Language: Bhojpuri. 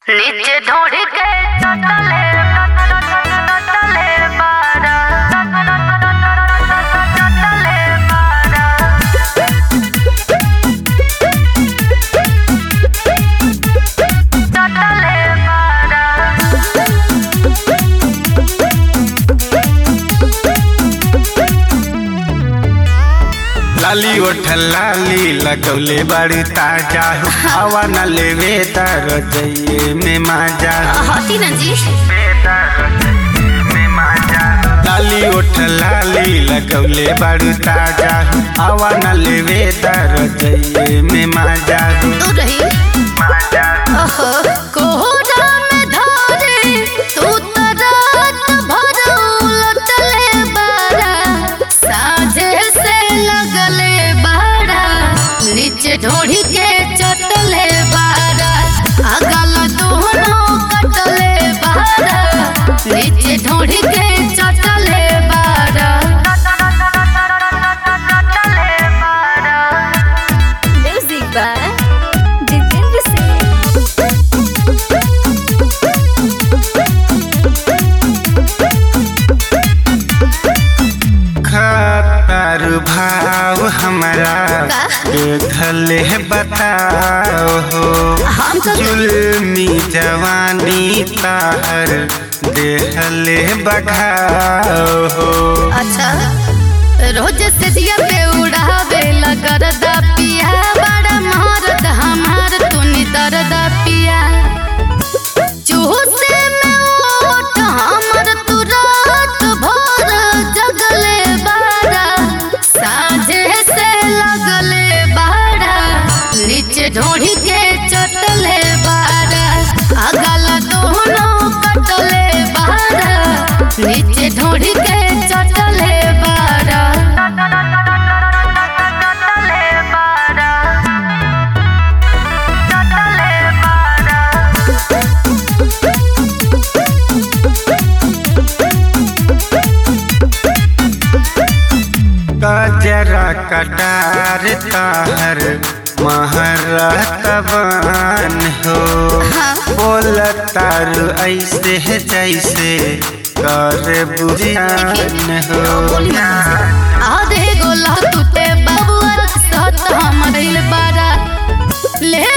नीचे ढोड़ के चटले चटले बारा चटले बारा चटले बारा लाली ओठ लाली लगौले बड़ी ताजा हवा न लेवे तर जइए में माजा हटी ना जी लाली ओठ लाली लगौले बड़ी ताजा हवा न लेवे तर जइए में माजा तू रही ओहो कोहरा में धारे तू तो रात भर उलटले बारा साझे से लगले बारा नीचे ढोढ़ी के चटले बारा अगल दोनों कटले बारा नीचे ढोढ़ी के चटले बारा चटले बारा Music by Jitendra Singh. खतर भाव हमारा देखले बताओ हो हम तो जुल्मी जवानी ताहर देहले बघाओ हो अच्छा रोज से दिया पे उड़ावे लगरदा पिया बड़ा मारद हमार तूनी दरदा पिया चूसे में ओट हमर तू रात भर जगले बारा साझे से लगले बारा नीचे ढोढ़ी के चटले बारा अगल दोनों कटले बारा नीचे ढोढ़ी के चटले बारा चटले बारा चटले बारा कजरा कटार ताहर महरतबान हो बोल तारू ऐसे है जैसे कर बुझान हो आधे गोला तुते बबुआ सत हमर बारा ले